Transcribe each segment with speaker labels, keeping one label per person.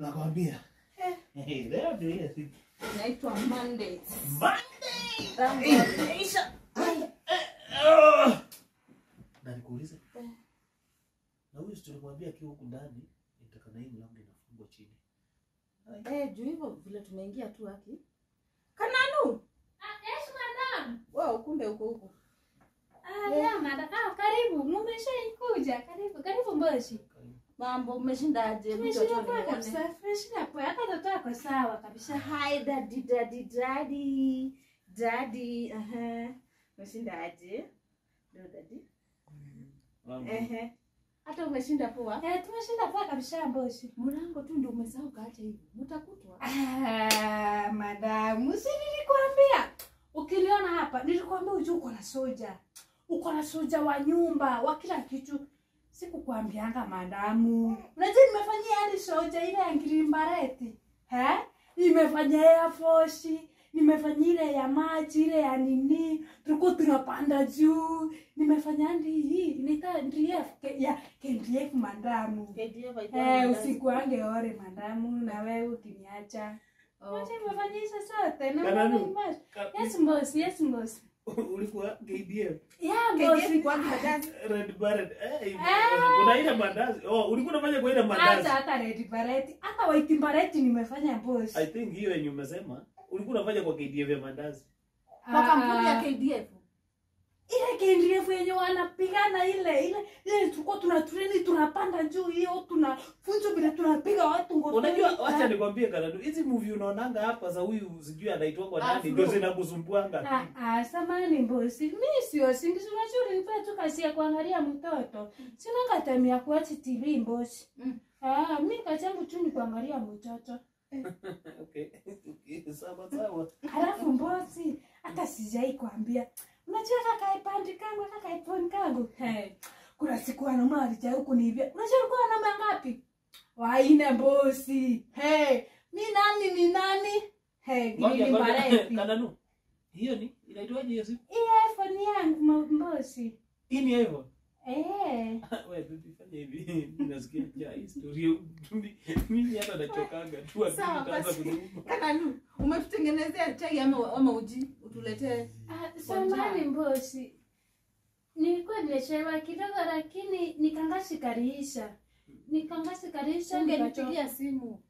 Speaker 1: nakwambia Eh, leo ndio ile siku
Speaker 2: Inaitwa Mondays.
Speaker 1: Monday.
Speaker 2: Tangu wameisha.
Speaker 1: Ah! na nikuulize na huyu si tulimwambia akiwa huku ndani nitaka na hii mlango inafungwa chini
Speaker 2: Eh, juu hivyo vile tumeingia tu haki. Kananu.
Speaker 3: Yes, madam.
Speaker 2: Wow, kumbe uko huko.
Speaker 3: Ah, yeah, madam. Ah, karibu. Mmeshaikuja. Karibu, karibu Mboshi.
Speaker 2: Mambo umeshindaje?
Speaker 3: Tumeshinda
Speaker 2: Mtoto
Speaker 3: poa
Speaker 2: nione.
Speaker 3: kabisa. Tumeshinda poa. Hata mtoto ako sawa kabisa.
Speaker 2: Hi daddy daddy daddy. Daddy. Aha. Umeshindaje? Ndio daddy. Ehe. Hata umeshinda poa.
Speaker 3: Eh, tumeshinda poa kabisa Mboshi.
Speaker 2: Mlango tu ndio umesahau kaacha hivi. Mtakutwa.
Speaker 3: Ah, madamu, si nilikwambia. Ukiniona hapa, nilikwambia ujue uko na soja. Uko na soja wa nyumba, wa kila kitu. Sikukwambianga madamu. Unajua nimefanyia hadi soja ile ya Ngirimbareti. He? Nimefanya Air Force, nimefanya ile ya maji, ile ya nini, tulikuwa tunapanda juu. Nimefanya hadi hii, inaitwa NDF, ke- ya KDF madamu.
Speaker 2: KDF haikuwa
Speaker 3: Eh,
Speaker 2: na
Speaker 3: usiku wange ore madamu na wewe ukiniacha.
Speaker 2: Oh.
Speaker 3: Wacha nimefanya hizo zote na
Speaker 1: Kananu.
Speaker 3: wewe imagine. Yes boss, yes boss.
Speaker 1: ulikuwa KDF
Speaker 3: Yeah
Speaker 2: KDF
Speaker 3: boss.
Speaker 2: kwa kidazi.
Speaker 1: Red Barret eh
Speaker 3: Ah.
Speaker 1: kuna ile mandazi oh ulikuwa unafanya kwa ile mandazi
Speaker 3: Hata hata red bareti, hata white bareti nimefanya boss.
Speaker 1: I think hiyo yenye umesema ulikuwa unafanya kwa KDF ya mandazi
Speaker 2: Kwa kampuni ya
Speaker 3: Ah,
Speaker 2: KDF.
Speaker 3: ile KDF yenye wanapigana ile ile ile tulikuwa tuna treni tunapanda juu hiyo tunafunzwa vile tunapiga watu ngotoni.
Speaker 1: unajua wacha nikwambie kanadu hizi movie unaonanga hapa za huyu sijui anaitwa kwa nani
Speaker 2: Afro.
Speaker 1: ndio zinakusumbuanga
Speaker 3: Ah, ah, samani bosi, mi sio singizi, unajua nilipea tu kazi ya kuangalia mtoto, sina katami ya kuachi TV bosi.
Speaker 2: Mm.
Speaker 3: Ah, mi kazi yangu tu ni kuangalia mtoto.
Speaker 1: okay sawa sawa
Speaker 3: Halafu bosi, hata sijai kuambia, unajua kaka ipandi kangu kaka iponi kangu hey. Kuna siku wanaume walijai kuniibia, unajua alikuwa wanaume ngapi? Waine bosi. Hey, mi nani ni nani? Hey,
Speaker 1: ngoja
Speaker 3: gili
Speaker 1: ngoja
Speaker 3: mbarepi.
Speaker 1: kanadu hiyo ni inaitwaje hiyo siku
Speaker 3: Iye iPhone yangu mo- bosi.
Speaker 1: hii ni hivyo
Speaker 3: Eh.
Speaker 1: wewe bibi fanya hivi nasikia ja historia mimi mimi hata nachokanga tu akili
Speaker 2: Sawa,
Speaker 1: itaanza
Speaker 2: basi.
Speaker 1: kuniuma
Speaker 2: Kananu, umetutengenezea chai ama, ama uji utuletee.
Speaker 3: Ah, samani bosi, nilikuwa nimechelewa kidogo, lakini nikangashikarisha nikangashikarisha
Speaker 2: Ungenipigia simu.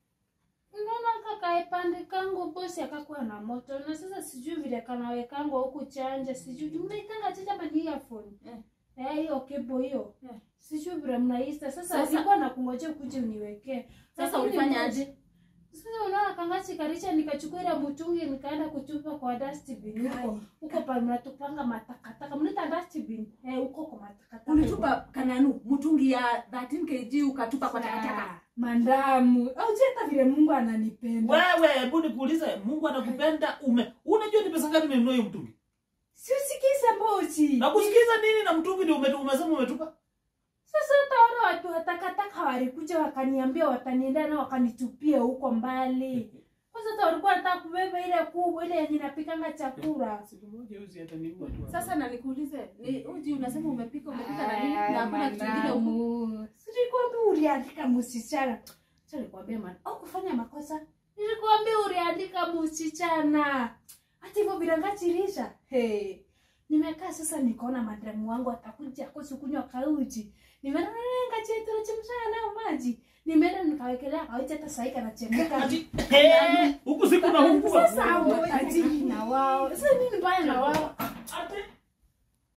Speaker 3: Unaona kaka ipande kangu bosi akakuwa na moto na sasa sijui vile kanawekangwa huku chanja sijui mnaitanga chanja mani earphone
Speaker 2: Eh.
Speaker 3: eh hiyo kebo hiyo
Speaker 2: Eh.
Speaker 3: sijui vile mnaista sasa
Speaker 2: Sasa-
Speaker 3: nilikuwa nakungojea ukuje uniwekee
Speaker 2: Sasa
Speaker 3: Lakini
Speaker 2: ulifanya
Speaker 3: bosi-
Speaker 2: aje?
Speaker 3: sasa unaona kangachi karisha nikachukua ile mtungi nikaenda kutupa kwa dustbin huko huko pale mnatupanga matakataka mnaita dustbin eh huko kwa matakataka
Speaker 2: Ulitupa kananu mtungi ya 13 kg ukatupa kwa takataka.
Speaker 3: Ah, mandamu au hata vile Mungu ananipenda
Speaker 1: wewe hebu nikuulize mungu anakupenda ume unajua ni pesa ngapi nimenunua hiyo mtungi
Speaker 3: siusikize mbochi
Speaker 1: na kusikiza nini na mtungi ndio umetu- umesema umetupa
Speaker 3: Sasa utaona watu watakataka walikuja wakaniambia watanienda na wakanitupia huko mbali. Kwanza hata walikuwa wanataka kubeba ile kubwa ile yenye napikanga chakula.
Speaker 1: siku moja huyu si ataniua tu hapa.
Speaker 2: Sasa na nikuulize, ni uji unasema umepika umepika na nini? Na hakuna kitu kingine huku.
Speaker 3: Silikwambia uliandika msichana. Sasa nilikwambia man, au kufanya makosa. Nilikwambia uliandika msichana. Hata hivyo vilangachirisha. Hey. Nimekaa sasa nikaona madamu wangu atakuja kosi kunywa kauji. Nimeenda ngache tunachemsha nayo maji. Nimeenda nikawekelea kauji hata sasa kanachemka.
Speaker 1: Ati, eh, huku siku na huku
Speaker 3: Sasa hao matajiri na wao. Sasa nini mbaya na wao?